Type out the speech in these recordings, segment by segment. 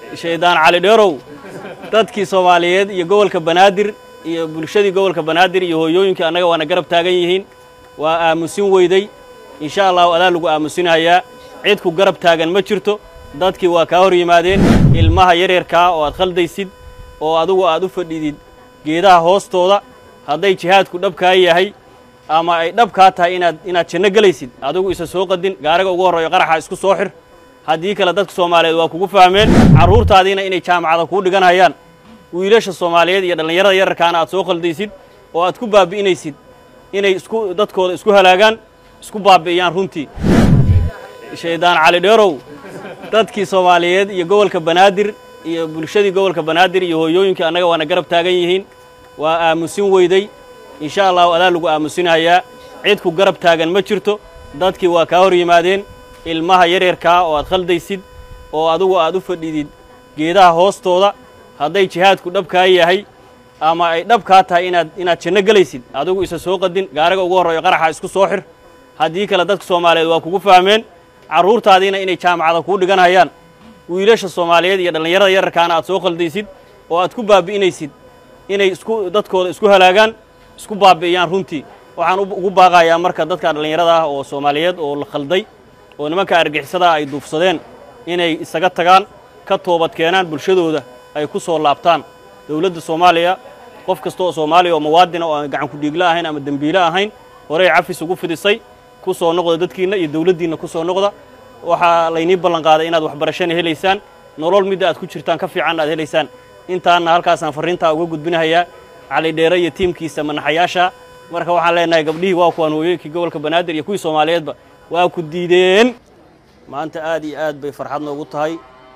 shaydaan cali dheerow dadkii soomaaliyeed iyo gobolka banaadir iyo bulshadii gobolka banaadir iyo hooyooyinkii annaga waana garab taagan yihiin waa aamusin weyday insha allahu adaa lagu aamusinayaa cid ku garab taagan ma jirto dadkii waa kaa hor yimaadeen ilmaha yaryarkaa oo aad khaldaysid oo adugu aad u fadhidid geedaha hoostooda hadday jihaadku dhabkaa yahay ama ay dhabkaa tahay inaad inaad janno gelaysid adigu isa soo qadin gaariga ugu horreeyo qaraxa isku soo xir haddii kale dadka soomaaliyeed waa kugu fahmeen carruurtaadiina inay jaamacada kuu dhigan hayaan wiilasha soomaaliyeed iyo dhallinyarada yararkaana aad soo khaldaysid oo aad ku baabi'inaysid inay isku dadkooda isku halaagaan isku baabi'iyaan runtii shaydaan cali dheerow dadkii soomaaliyeed iyo gobolka banaadir iyo bulshadii gobolka banaadir iyo hooyooyinkii annaga waana garab taagan yihiin waa aamusin weyday insha allahu adaa lagu aamusinayaa cid ku garab taagan ma jirto dadkii waa kaa hor yimaadeen ilmaha yaryarkaa oo aad khaldaysid oo adugu aad u fadhidid geedaha hoostooda hadday jihaadku dhabkaa yahay ama ay dhabkaa tahay inaad inaad janno gelaysid adigu isa soo qadin gaariga ugu horreeyo qaraxa isku soo xir haddii kale dadka soomaaliyeed waa kugu fahmeen carruurtaadiina inay jaamacada kuu dhigan hayaan wiilasha soomaaliyeed iyo dhallinyarada yararkaana aad soo khaldaysid oo aad ku baabi'inaysid inay isku dadkooda isku halaagaan isku baabi'iyaan runtii waxaan ugu baaqayaa marka dadka dhallinyarada ah oo soomaaliyeed oo la khalday oo nimanka argixisadaa ay duufsadeen inay isaga tagaan ka toobad keenaan bulshadooda ay ku soo laabtaan dowladda soomaaliya qof kasta oo soomaaliya oo muwaadina oo aan gacan ku-dhiigla ahayn ama dembiile ahayn horey cafis ugu fidisay ku soo noqda dadkiinna iyo dowladdiinna ku soo noqda waxaa laynii ballan qaaday inaad waxbarashana helaysaan nolol midda aad ku jirtaan ka fiican aad helaysaan intaanna halkaasaan farriintaa uga gudbinahayaa cali dheere iyo tiimkiisa manaxayaasha marka waxaan leenahay gabdhihii waa kuwaan hooyooyinkii gobolka banaadir iyo kuwii soomaaliyeedba waa ku diideen maanta aad iyo aad bay farxad noogu tahay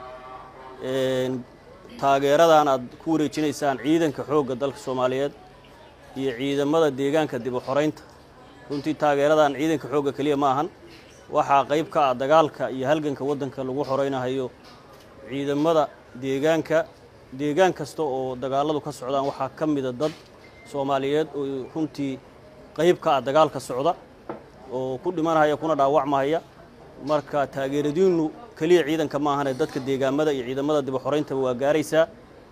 taageeradan aad ku wareejinaysaan ciidanka xoogga dalka soomaaliyeed iyo ciidamada deegaanka dib u xoraynta runtii taageeradan ciidanka xoogga keliya ma ahan waxaa qayb ka ah dagaalka iyo halganka waddanka lagu xoraynahayo ciidamada deegaanka deegaan kasta oo dagaalladu ka socdaan waxaa ka mida dad soomaaliyeed oo runtii qayb ka ah dagaalka socda oo ku dhimanahaya kuna dhaawacmahaya marka taageeradiinnu keliya ciidanka ma ahane dadka deegaamada iyo ciidamada dib u xorayntaba waa gaaraysaa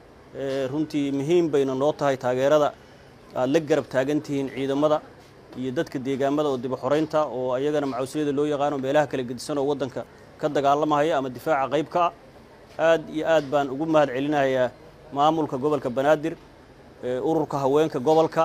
runtii muhiim bayna noo tahay taageerada aad la garab taagan tihiin ciidamada iyo dadka deegaamada oo dib u xoraynta oo ayagana macawsliyada loo yaqaano meelaha kala gedisan oo waddanka ka dagaalamahaya ama difaaca qayb ka ah aad iyo aad baan ugu mahad celinayaa maamulka gobolka banaadir ururka haweenka gobolka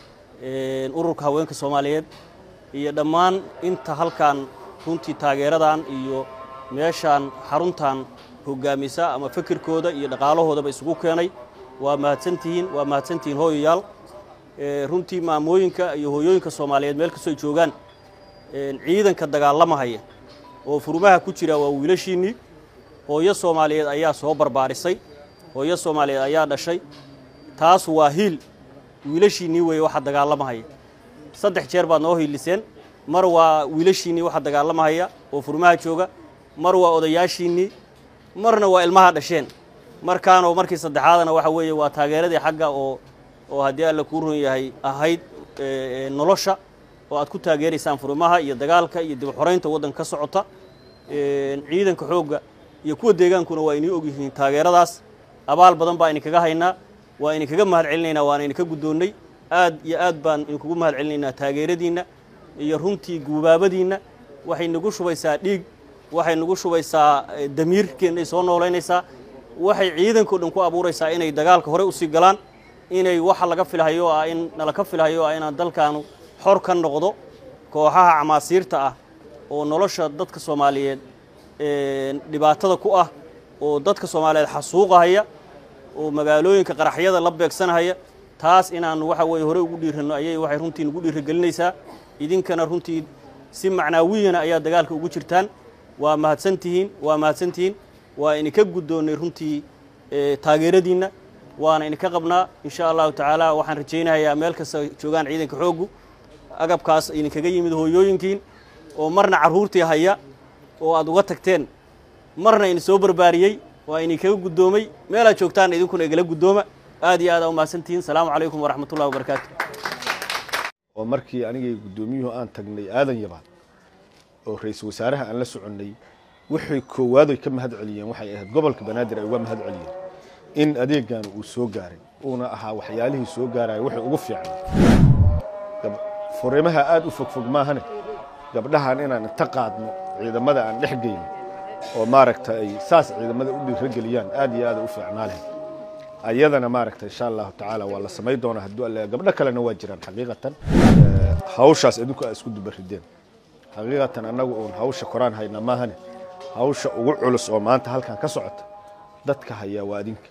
ururka haweenka soomaaliyeed iyo dhammaan inta halkan runtii taageeradan iyo meeshaan xaruntan hogaamisa ama fikirkooda iyo dhaqaalahoodaba isugu keenay waa mahadsantihiin waa mahadsantihiin hooyayaal runtii maamooyinka iyo hooyooyinka soomaaliyeed meel kastoo ay joogaan ciidanka dagaalamahaya oo furmaha ku jira waa wiilashiinnii hooyo soomaaliyeed ayaa soo barbaarisay hooyo soomaaliyeed ayaa dhashay taas waa hiil wiilashiinnii weeye waxa dagaalamahaya saddex jeer baad noo hiiliseen mar waa wiilashiinnii waxa dagaalamahaya oo furmaha jooga mar waa odayaashiinnii marna waa ilmaha dhasheen markaanoo markii saddexaadana waxa weeye waa taageeradii xagga oo oo haddii alla kuu run yahay ahayd nolosha oo aad ku taageeraysaan furimaha iyo dagaalka iyo dib xoraynta waddanka ka socota ciidanka xoogga iyo kuwa deegaankuna waa inii ogyihiin taageeradaas abaal badan baa idinkaga haynaa waa idinkaga mahad celinaynaa waana idinka guddoonnay aad iyo aad baan idinkugu mahad celinaynaa taageeradiinna iyo runtii guubaabadiinna waxay nagu shubaysaa dhiig waxay nagu shubaysaa damiirkeennay soo noolaynaysaa waxay ciidankao dhan ku abuuraysaa inay dagaalka horey usii galaan inay waxa laga filhayo ah in nalaka filhayo ah inaan dalkaanu xor ka noqdo kooxaha camaasiirta ah oo nolosha dadka soomaaliyeed dhibaatada ku ah oo dadka soomaaliyeed xasuuqahaya oo magaalooyinka qaraxyada la beegsanahaya taas inaanu waxa weeye horey ugu dhiiranno ayay waxay runtii nagu dhiirigelinaysaa idinkana runtii si macnaawiyana ayaa dagaalka ugu jirtaan waa mahadsantihiin waa mahadsantihiin waa idinka guddoonnay runtii taageeradiinna waana idinka qabnaa insha allahu tacaala waxaan rajaynayaa meel kasta joogaan ciidanka xooggu agabkaas idinkaga yimid hooyooyinkiin oo marna carruurtii haya oo aad uga tagteen marna idin soo barbaariyey waa idinkaga guddoomay meelaad joogtaan idinkuna igala guddooma aad iyo aad aa u mahadsantihiin salaamu calaykum waraxmatullahi wabarakaatu oo markii anigay guddoomiyuhu aan tagnay aadan yabaad oo ra-iisul wasaaraha aan la soconnay wixii koowaad ay ka mahad celiyeen waxay ahayd gobolka banaadir ay uga mahad celiyeen in adeegan uu soo gaaray uuna ahaa waxyaalihii soo gaaraya wixii ugu fiicnaa furimaha aad u fogfog maahane gabdhahan inaan inta qaadno ciidamada aan dhex geyno oo maaragta ay saas ciidamada u dhiirageliyaan aad iyo aad u fiicnaa leh ayadana maaragta insha allahu tacaala waa la samay doonaa hadduu alle gabdho kalena waa jiraan xaqiiqatan hawshaas idinku aa isku dubarideen xaqiiqatan annagu uun hawsha koraan hayna maahane hawsha ugu culus oo maanta halkan ka socota dadka hayaa waa adinka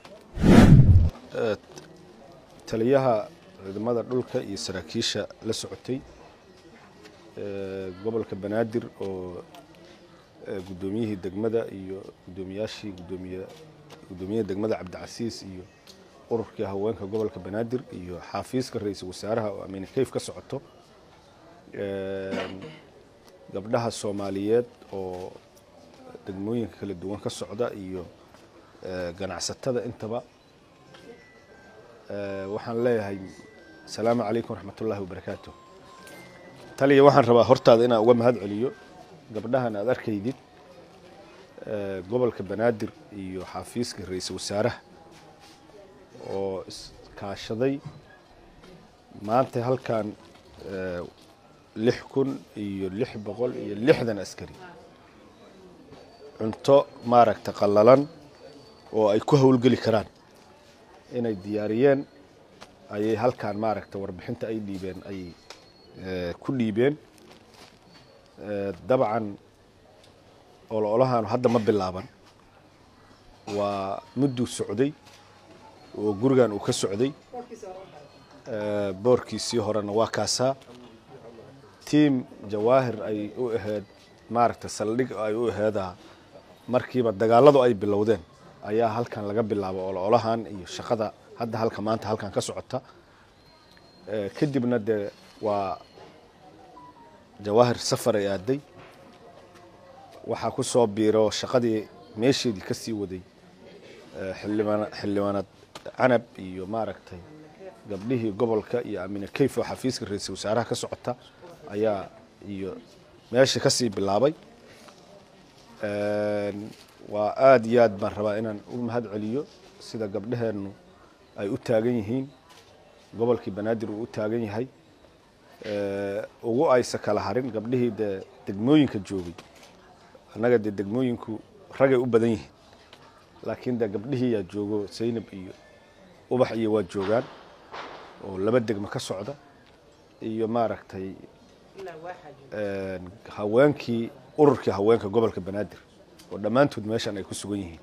taliyaha ciidamada dhulka iyo saraakiisha la socotay gobolka banaadir oo guddoomiyihii degmada iyo guddoomiyaashii gudoomiye guddoomiyaha degmada cabdicasiis iyo ururkii haweenka gobolka banaadir iyo xaafiiska ra-iisul wasaaraha oo amine kayf ka socoto gabdhaha soomaaliyeed oo degmooyinka kala duwan ka socda iyo ganacsatada intaba waxaan leeyahay asalaamu calaykum waraxmatullaahi wabarakaatu taliya waxaan rabaa hortaada inaan uga mahad celiyo gabdhahan aad arkaydid gobolka banaadir iyo xaafiiska ra-iisul wasaaraha oo iskaashaday maanta halkan lix kun iyo lix boqol iyo lixdan askari cunto maaragta qallalan oo ay ku howlgeli karaan inay diyaariyeen ayay halkan maaragta warbixinta ay dhiibeen ay ku dhiibeen dabcan ololahan hadda ma bilaaban waa mudduu socday oo gurigan uu ka socday boorkiisii horena waa kaasaa tiam jawaahir ay u ahayd maaragta saldhig ay u aheedaa markiiba dagaaladu ay bilowdeen ayaa halkan laga bilaabo ololahan iyo shaqada hadda halka maanta halkan ka socota kadibna dee waa jawaahir safar ay aaday waxaa ku soo biiro shaqadii meesheedii ka sii waday xildhibaanad canab iyo maaragtay gabdhihii gobolka iyo amine kayf oo xafiiska ra-iisul wasaaraha ka socota ayaa iyo meesha ka sii bilaabay waa aada iyo aad baan rabaa inaan u mahad celiyo sida gabdhaheennu ay u taagan yihiin gobolkii banaadir uu u taagan yahay ugu aysa kala harin gabdhihii dee degmooyinka joogay annaga dee degmooyinku ragay u badan yihiin laakiin dee gabdhihii yaa joogo saynab iyo ubax iyo waa joogaan oo laba degmo ka socda iyo maaragtay haweenkii ururkii haweenka gobolka banaadir oo dhammaantood meeshan ay ku sugan yihiin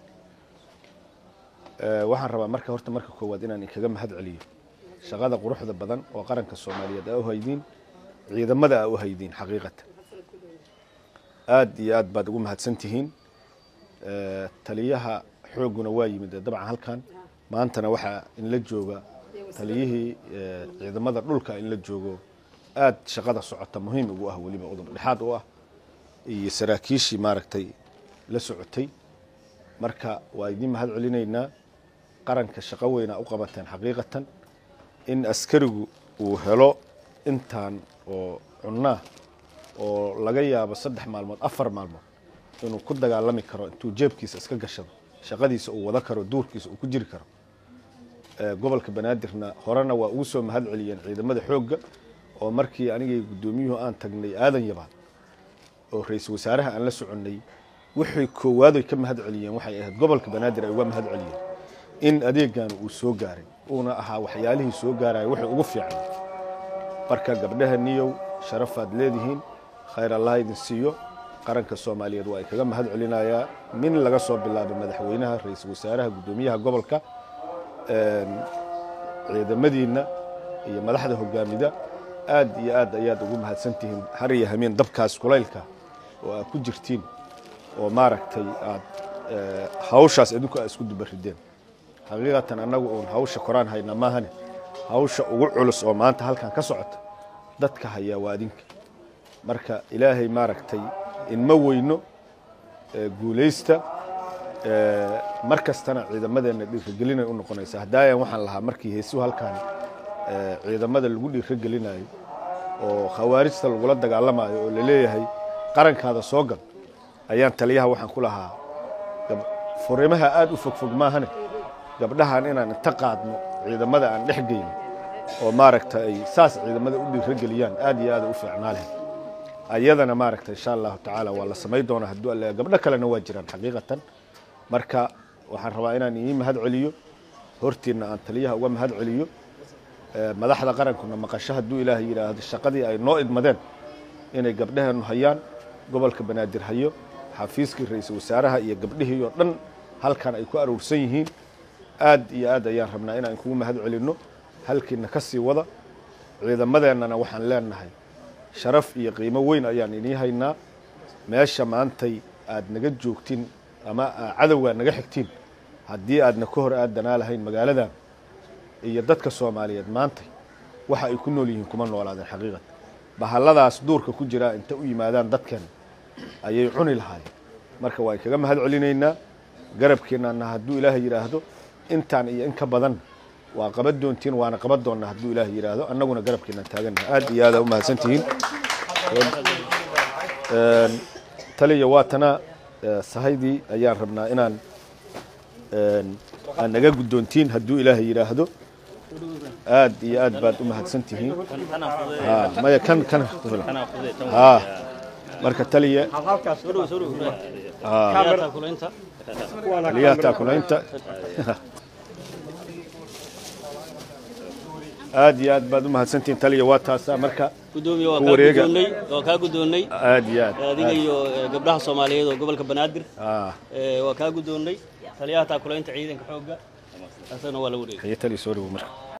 waxaan rabaa marka horta marka koowaad inaan inkaga mahad celiyo shaqada quruxda badan oo qaranka soomaaliyeed aa u haydiin ciidamada aa u haydiin xaqiiqatan aad iyo aad baad ugu mahadsan tihiin taliyaha xoogguna waa yimid dabcan halkan maantana waxaa inla jooga taliyihii ciidamada dhulka inla joogo aad shaqada socota muhiim ugu ah weliba udub dhexaad u ah iyo saraakiishii maaragtay la socotay marka waa idiin mahad celinaynaa qaranka shaqo weynaa u qabateen xaqiiqatan in askarigu uu helo intaan oo cunnaa oo laga yaabo saddex maalmood afar maalmood inuu ku dagaalami karo intuu jeebkiisa iska gashado shaqadiisa uu wada karo duurkiisa uu ku jiri karo gobolka banaadirna horena waa ugu soo mahad celiyeen ciidamada xoogga oo markii anigay guddoomiyuhu aan tagnay aadan yabaad oo ra-iisul wasaaraha aan la soconnay wixii koowaad ay ka mahad celiyeen waxay ahayd gobolka banaadir ay uga mahad celiyeen in adeegan uu soo gaaray uuna ahaa waxyaalihii soo gaaraya wixii ugu fiicnaa marka gabdhaha niyow sharafaad leedihiin khayr allah idin siiyo qaranka soomaaliyeed waa ay kaga mahad celinayaa min laga soo bilaabo madaxweynaha ra-iisul wasaaraha guddoomiyaha gobolka ciidamadiinna iyo madaxda hogaamida aad iyo aad ayaad ugu mahadsantihiin har iyo hameen dabkaas kulaylka oo aad ku jirtiin oo maaragtay aad hawshaas idinku aad isku dubarideen xaqiiqatan annagu uun hawsha koraan hayna maahane hawsha ugu culus oo maanta halkan ka socota dadka hayaa waa adinka marka ilaahay maaragtay inma weyno guulaysta mar kastana ciidamadeenna dhiiragelinay u noqonaysa haddaayan waxaan lahaa markii heesuhu halkan ciidamada lagu dhiiragelinayo oo khawaarijta lagula dagaalamayo oo laleeyahay qarankaada soo gal ayaan taliyaha waxaan ku lahaa gab- furimaha aad u fogfog maahane gabdhahan inaan inta qaadno ciidamada aan dhex geyno oo maaragta ay saas ciidamada u dhiirageliyaan aad iyo aad u fiicnaa leh ayadana maaragta insha allahu tacaala waa la samay doonaa hadduu alle gabdho kalena waa jiraan xaqiiqatan marka waxaan rabaa inaan ii mahad celiyo hortiinna aan taliyaha uga mahad celiyo ee, madaxda qarankuna maqasho hadduu ilaahay yidhaahdo shaqadii ay noo idmadeen inay gabdhaheennu hayaan gobolka banaadir hayo xafiiskii ra-iisul wasaaraha iyo gabdhihii oo dhan halkan ay ku aruursan yihiin aad iyo aad ayaan rabnaa inaan kugu mahad celinno halkiina ka sii wada ciidamadeennana waxaan leenahay sharaf iyo qiimo weyn ayaan inii haynaa meesha maantay aad naga joogtiin ama aa cadowgaa naga xigtiin haddii aadna ka hor aadanaa lahayn magaaladan iyo dadka soomaaliyeed maantay waxa ay ku nool yihiin kuma noolaadeen xaqiiqat bahalladaas duurka ku jiraa inta u yimaadaan dadkeen ayay cuni lahaayeen marka waan kaga mahad celinaynaa garabkeennaana hadduu ilaahay yidhaahdo intaan iyo in ka badan waa qaban doontiin waana qaban doonnaa hadduu ilaahay yidhaahdo annaguna garabkeennan taagannaha aad iyo aada u mahadsantihiin Een, taliya waatana ee, sahaydii ayaan rabnaa inaan een, aan naga guddoontiin hadduu ilaahay yidhaahdo aad iyo aad baad u mahadsan tihiin Ha, maya kan kan ha marka taliya soo dhow soo dhow ha, Taliyaha taakulaynta taliyaha taakulaynta aad iyo aad baad u mahadsantihiin taliya waa taasaa marka gudoomiye waa Ku kaa wareega. guddoonnay waa kaa guddoonnay aad iyo aad adiga iyo eh, gabdhaha soomaaliyeed oo gobolka banaadir ha eh, waa kaa guddoonnay taliyaha taakulaynta ciidanka xoogga asagana waa la wareegay haye taliya soo dhawo marka